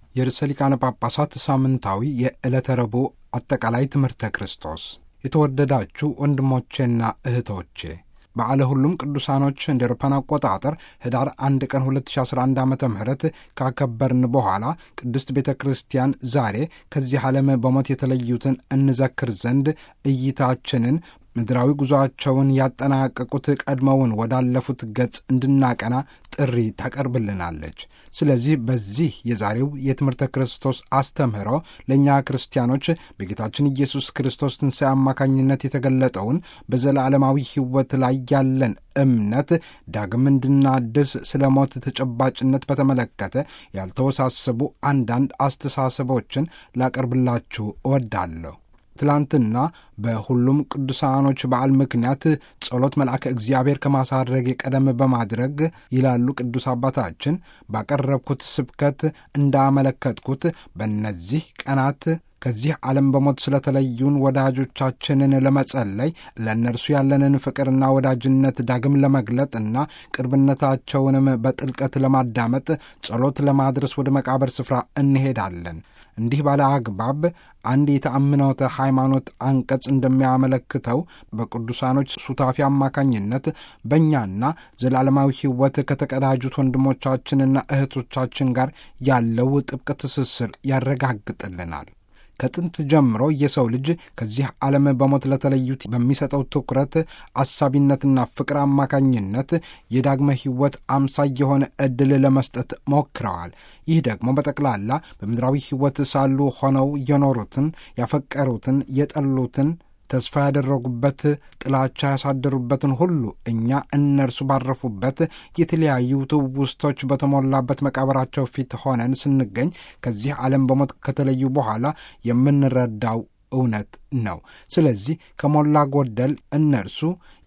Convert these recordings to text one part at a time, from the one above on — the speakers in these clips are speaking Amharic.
የርዕሰ ሊቃነ ጳጳሳት ሳምንታዊ የዕለተ ረቡዕ አጠቃላይ ትምህርተ ክርስቶስ። የተወደዳችሁ ወንድሞቼና እህቶቼ በዓለ ሁሉም ቅዱሳኖች እንደ አውሮፓውያን አቆጣጠር ህዳር አንድ ቀን 2011 ዓ ም ካከበርን በኋላ ቅድስት ቤተ ክርስቲያን ዛሬ ከዚህ ዓለም በሞት የተለዩትን እንዘክር ዘንድ እይታችንን ምድራዊ ጉዞአቸውን ያጠናቀቁት ቀድመውን ወዳለፉት ገጽ እንድናቀና ጥሪ ታቀርብልናለች። ስለዚህ በዚህ የዛሬው የትምህርተ ክርስቶስ አስተምህሮ ለእኛ ክርስቲያኖች በጌታችን ኢየሱስ ክርስቶስ ትንሣኤ አማካኝነት የተገለጠውን በዘላለማዊ ሕይወት ላይ ያለን እምነት ዳግም እንድናድስ ስለ ሞት ተጨባጭነት በተመለከተ ያልተወሳሰቡ አንዳንድ አስተሳሰቦችን ላቀርብላችሁ እወዳለሁ። ትላንትና በሁሉም ቅዱሳኖች በዓል ምክንያት ጸሎት መልአከ እግዚአብሔር ከማሳረግ ቀደም በማድረግ ይላሉ ቅዱስ አባታችን ባቀረብኩት ስብከት እንዳመለከትኩት በእነዚህ ቀናት ከዚህ ዓለም በሞት ስለተለዩን ወዳጆቻችንን ለመጸለይ ለእነርሱ ያለንን ፍቅርና ወዳጅነት ዳግም ለመግለጥና ቅርብነታቸውንም በጥልቀት ለማዳመጥ ጸሎት ለማድረስ ወደ መቃብር ስፍራ እንሄዳለን። እንዲህ ባለ አግባብ አንድ የተአምኖተ ሃይማኖት አንቀጽ እንደሚያመለክተው በቅዱሳኖች ሱታፊ አማካኝነት በእኛና ዘላለማዊ ሕይወት ከተቀዳጁት ወንድሞቻችንና እህቶቻችን ጋር ያለው ጥብቅ ትስስር ያረጋግጥልናል። ከጥንት ጀምሮ የሰው ልጅ ከዚህ ዓለም በሞት ለተለዩት በሚሰጠው ትኩረት አሳቢነትና ፍቅር አማካኝነት የዳግመ ሕይወት አምሳይ የሆነ ዕድል ለመስጠት ሞክረዋል። ይህ ደግሞ በጠቅላላ በምድራዊ ሕይወት ሳሉ ሆነው የኖሩትን፣ ያፈቀሩትን፣ የጠሉትን ተስፋ ያደረጉበት ጥላቻ ያሳደሩበትን ሁሉ እኛ እነርሱ ባረፉበት የተለያዩ ትውስቶች በተሞላበት መቃብራቸው ፊት ሆነን ስንገኝ ከዚህ ዓለም በሞት ከተለዩ በኋላ የምንረዳው እውነት ነው። ስለዚህ ከሞላ ጎደል እነርሱ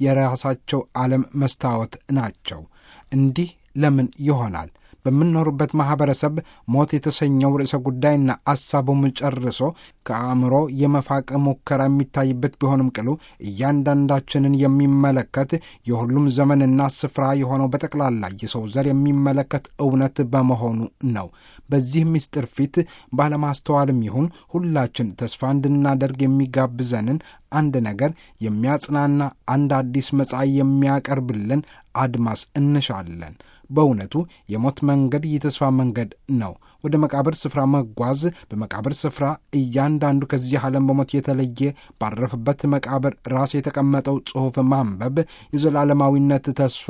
የራሳቸው ዓለም መስታወት ናቸው። እንዲህ ለምን ይሆናል? በምንኖርበት ማኅበረሰብ ሞት የተሰኘው ርዕሰ ጉዳይና አሳቡም ጨርሶ ከአእምሮ የመፋቅ ሙከራ የሚታይበት ቢሆንም ቅሉ እያንዳንዳችንን የሚመለከት የሁሉም ዘመንና ስፍራ የሆነው በጠቅላላ የሰው ዘር የሚመለከት እውነት በመሆኑ ነው። በዚህ ምስጢር ፊት ባለማስተዋልም ይሁን ሁላችን ተስፋ እንድናደርግ የሚጋብዘንን አንድ ነገር የሚያጽናና አንድ አዲስ መጻኢ የሚያቀርብልን አድማስ እንሻለን። በእውነቱ የሞት መንገድ የተስፋ መንገድ ነው። ወደ መቃብር ስፍራ መጓዝ፣ በመቃብር ስፍራ እያንዳንዱ ከዚህ ዓለም በሞት የተለየ ባረፈበት መቃብር ራስ የተቀመጠው ጽሑፍ ማንበብ የዘላለማዊነት ተስፋ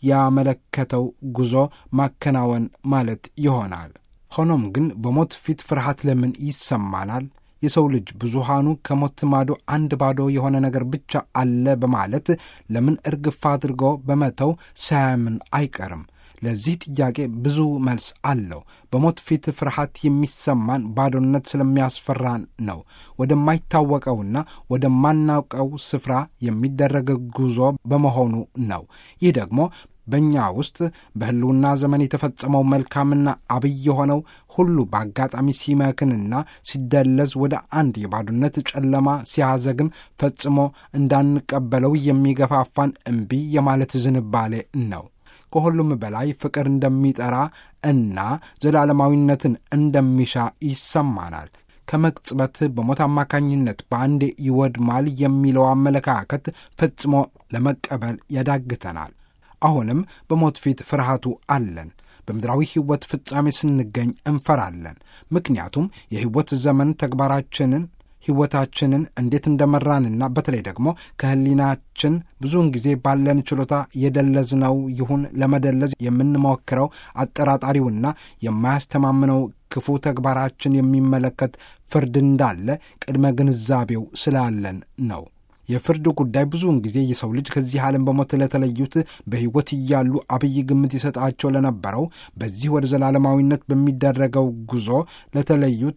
ያመለከተው ጉዞ ማከናወን ማለት ይሆናል። ሆኖም ግን በሞት ፊት ፍርሃት ለምን ይሰማናል? የሰው ልጅ ብዙሃኑ ከሞት ማዶ አንድ ባዶ የሆነ ነገር ብቻ አለ በማለት ለምን እርግፍ አድርጎ በመተው ሳያምን አይቀርም? ለዚህ ጥያቄ ብዙ መልስ አለው። በሞት ፊት ፍርሃት የሚሰማን ባዶነት ስለሚያስፈራን ነው። ወደማይታወቀውና ወደማናውቀው ስፍራ የሚደረግ ጉዞ በመሆኑ ነው። ይህ ደግሞ በእኛ ውስጥ በሕልውና ዘመን የተፈጸመው መልካምና አብይ የሆነው ሁሉ በአጋጣሚ ሲመክንና ሲደለዝ ወደ አንድ የባዶነት ጨለማ ሲያዘግም ፈጽሞ እንዳንቀበለው የሚገፋፋን እምቢ የማለት ዝንባሌ ነው። ከሁሉም በላይ ፍቅር እንደሚጠራ እና ዘላለማዊነትን እንደሚሻ ይሰማናል። ከመቅጽበት በሞት አማካኝነት በአንዴ ይወድማል የሚለው አመለካከት ፈጽሞ ለመቀበል ያዳግተናል። አሁንም በሞት ፊት ፍርሃቱ አለን። በምድራዊ ሕይወት ፍጻሜ ስንገኝ እንፈራለን። ምክንያቱም የሕይወት ዘመን ተግባራችንን ሕይወታችንን እንዴት እንደመራንና በተለይ ደግሞ ከሕሊናችን ብዙውን ጊዜ ባለን ችሎታ የደለዝነው ይሁን ለመደለዝ የምንሞክረው አጠራጣሪውና የማያስተማምነው ክፉ ተግባራችን የሚመለከት ፍርድ እንዳለ ቅድመ ግንዛቤው ስላለን ነው። የፍርድ ጉዳይ ብዙውን ጊዜ የሰው ልጅ ከዚህ ዓለም በሞት ለተለዩት በሕይወት እያሉ አብይ ግምት ይሰጣቸው ለነበረው በዚህ ወደ ዘላለማዊነት በሚደረገው ጉዞ ለተለዩት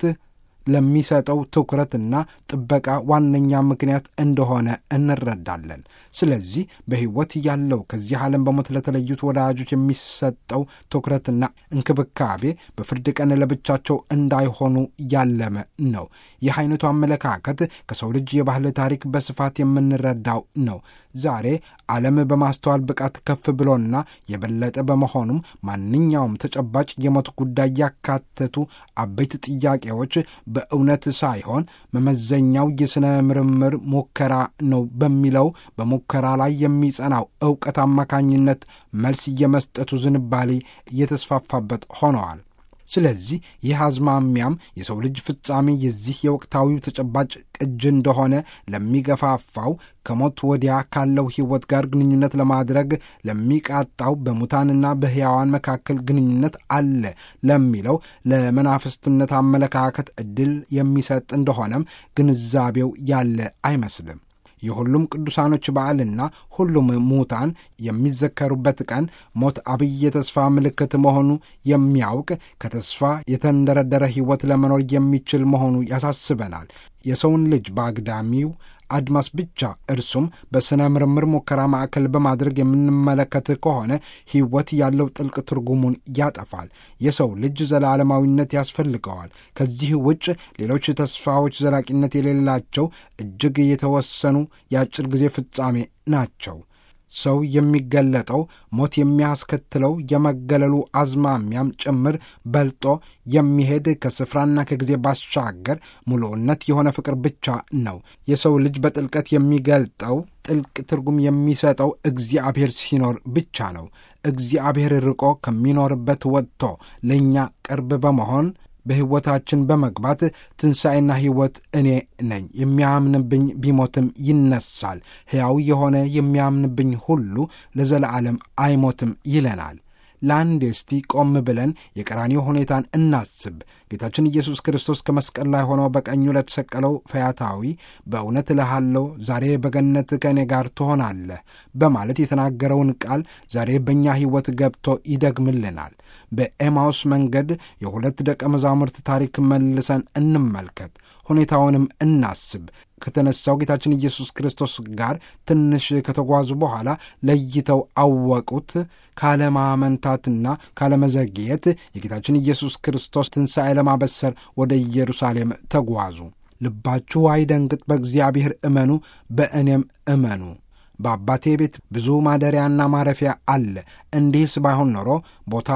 ለሚሰጠው ትኩረትና ጥበቃ ዋነኛ ምክንያት እንደሆነ እንረዳለን። ስለዚህ በሕይወት ያለው ከዚህ ዓለም በሞት ለተለዩት ወዳጆች የሚሰጠው ትኩረትና እንክብካቤ በፍርድ ቀን ለብቻቸው እንዳይሆኑ ያለመ ነው። ይህ አይነቱ አመለካከት ከሰው ልጅ የባህል ታሪክ በስፋት የምንረዳው ነው። ዛሬ ዓለም በማስተዋል ብቃት ከፍ ብሎና የበለጠ በመሆኑም ማንኛውም ተጨባጭ የሞት ጉዳይ ያካተቱ አበይት ጥያቄዎች በእውነት ሳይሆን መመዘኛው የሥነ ምርምር ሙከራ ነው በሚለው በሙከራ ላይ የሚጸናው ዕውቀት አማካኝነት መልስ የመስጠቱ ዝንባሌ እየተስፋፋበት ሆነዋል። ስለዚህ ይህ አዝማሚያም የሰው ልጅ ፍጻሜ የዚህ የወቅታዊው ተጨባጭ ቅጅ እንደሆነ ለሚገፋፋው ከሞት ወዲያ ካለው ሕይወት ጋር ግንኙነት ለማድረግ ለሚቃጣው በሙታንና በሕያዋን መካከል ግንኙነት አለ ለሚለው ለመናፍስትነት አመለካከት ዕድል የሚሰጥ እንደሆነም ግንዛቤው ያለ አይመስልም። የሁሉም ቅዱሳኖች በዓልና ሁሉም ሙታን የሚዘከሩበት ቀን ሞት አብይ የተስፋ ምልክት መሆኑ የሚያውቅ ከተስፋ የተንደረደረ ሕይወት ለመኖር የሚችል መሆኑ ያሳስበናል። የሰውን ልጅ በአግዳሚው አድማስ ብቻ እርሱም በሥነ ምርምር ሙከራ ማዕከል በማድረግ የምንመለከት ከሆነ ሕይወት ያለው ጥልቅ ትርጉሙን ያጠፋል። የሰው ልጅ ዘላለማዊነት ያስፈልገዋል። ከዚህ ውጭ ሌሎች ተስፋዎች ዘላቂነት የሌላቸው እጅግ የተወሰኑ የአጭር ጊዜ ፍጻሜ ናቸው። ሰው የሚገለጠው ሞት የሚያስከትለው የመገለሉ አዝማሚያም ጭምር በልጦ የሚሄድ ከስፍራና ከጊዜ ባሻገር ሙሉእነት የሆነ ፍቅር ብቻ ነው። የሰው ልጅ በጥልቀት የሚገልጠው ጥልቅ ትርጉም የሚሰጠው እግዚአብሔር ሲኖር ብቻ ነው። እግዚአብሔር ርቆ ከሚኖርበት ወጥቶ ለእኛ ቅርብ በመሆን በሕይወታችን በመግባት ትንሣኤና ሕይወት እኔ ነኝ፣ የሚያምንብኝ ቢሞትም ይነሳል፣ ሕያው የሆነ የሚያምንብኝ ሁሉ ለዘለዓለም አይሞትም ይለናል። ለአንድ እስቲ ቆም ብለን የቀራኒዮ ሁኔታን እናስብ። ጌታችን ኢየሱስ ክርስቶስ ከመስቀል ላይ ሆኖ በቀኙ ለተሰቀለው ፈያታዊ በእውነት እልሃለሁ ዛሬ በገነት ከእኔ ጋር ትሆናለህ በማለት የተናገረውን ቃል ዛሬ በእኛ ሕይወት ገብቶ ይደግምልናል። በኤማውስ መንገድ የሁለት ደቀ መዛሙርት ታሪክ መልሰን እንመልከት፣ ሁኔታውንም እናስብ። ከተነሳው ጌታችን ኢየሱስ ክርስቶስ ጋር ትንሽ ከተጓዙ በኋላ ለይተው አወቁት። ካለማመንታትና ካለመዘግየት የጌታችን ኢየሱስ ክርስቶስ ትንሣኤ ለማበሰር ወደ ኢየሩሳሌም ተጓዙ። ልባችሁ አይደንግጥ፣ በእግዚአብሔር እመኑ፣ በእኔም እመኑ። በአባቴ ቤት ብዙ ማደሪያና ማረፊያ አለ። እንዲህስ ባይሆን ኖሮ ቦታ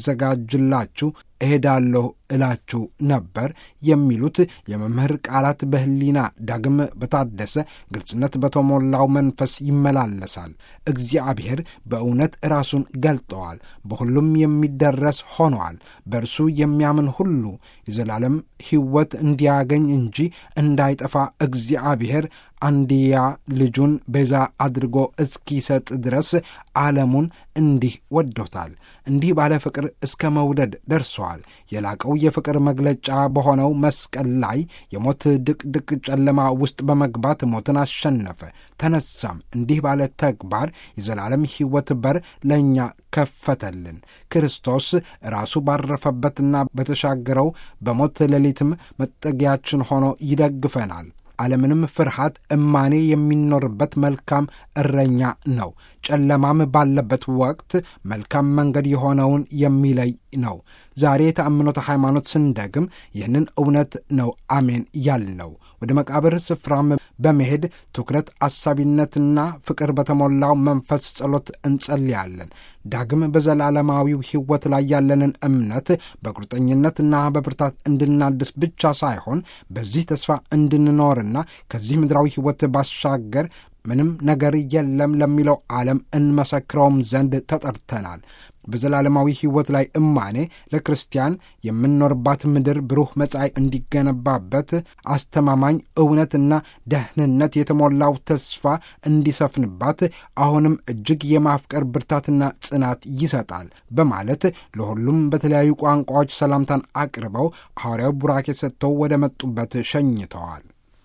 ላዘጋጅላችሁ እሄዳለሁ እላችሁ ነበር የሚሉት የመምህር ቃላት በሕሊና ዳግም በታደሰ ግልጽነት በተሞላው መንፈስ ይመላለሳል። እግዚአብሔር በእውነት ራሱን ገልጠዋል። በሁሉም የሚደረስ ሆነዋል። በእርሱ የሚያምን ሁሉ የዘላለም ሕይወት እንዲያገኝ እንጂ እንዳይጠፋ እግዚአብሔር አንድያ ልጁን ቤዛ አድርጎ እስኪሰጥ ድረስ ዓለሙን እንዲህ ወዶታል። እንዲህ ባለ ፍቅር እስከ መውደድ ደርሰዋል። የላቀው የፍቅር መግለጫ በሆነው መስቀል ላይ የሞት ድቅድቅ ጨለማ ውስጥ በመግባት ሞትን አሸነፈ፣ ተነሳም። እንዲህ ባለ ተግባር የዘላለም ሕይወት በር ለእኛ ከፈተልን። ክርስቶስ ራሱ ባረፈበትና በተሻገረው በሞት ሌሊትም መጠጊያችን ሆኖ ይደግፈናል። ዓለምንም ፍርሃት እማኔ የሚኖርበት መልካም እረኛ ነው። ጨለማም ባለበት ወቅት መልካም መንገድ የሆነውን የሚለይ ነው። ዛሬ የተአምኖተ ሃይማኖት ስንደግም ይህንን እውነት ነው አሜን ያልነው። ወደ መቃብር ስፍራም በመሄድ ትኩረት አሳቢነትና ፍቅር በተሞላው መንፈስ ጸሎት እንጸልያለን። ዳግም በዘላለማዊው ሕይወት ላይ ያለንን እምነት በቁርጠኝነትና በብርታት እንድናድስ ብቻ ሳይሆን በዚህ ተስፋ እንድንኖርና ከዚህ ምድራዊ ሕይወት ባሻገር ምንም ነገር የለም ለሚለው ዓለም እንመሰክረውም ዘንድ ተጠርተናል። በዘላለማዊ ሕይወት ላይ እማኔ ለክርስቲያን የምንኖርባት ምድር ብሩህ መጻኢ እንዲገነባበት አስተማማኝ እውነትና ደህንነት የተሞላው ተስፋ እንዲሰፍንባት አሁንም እጅግ የማፍቀር ብርታትና ጽናት ይሰጣል በማለት ለሁሉም በተለያዩ ቋንቋዎች ሰላምታን አቅርበው ሐዋርያው ቡራኬ ሰጥተው ወደ መጡበት ሸኝተዋል።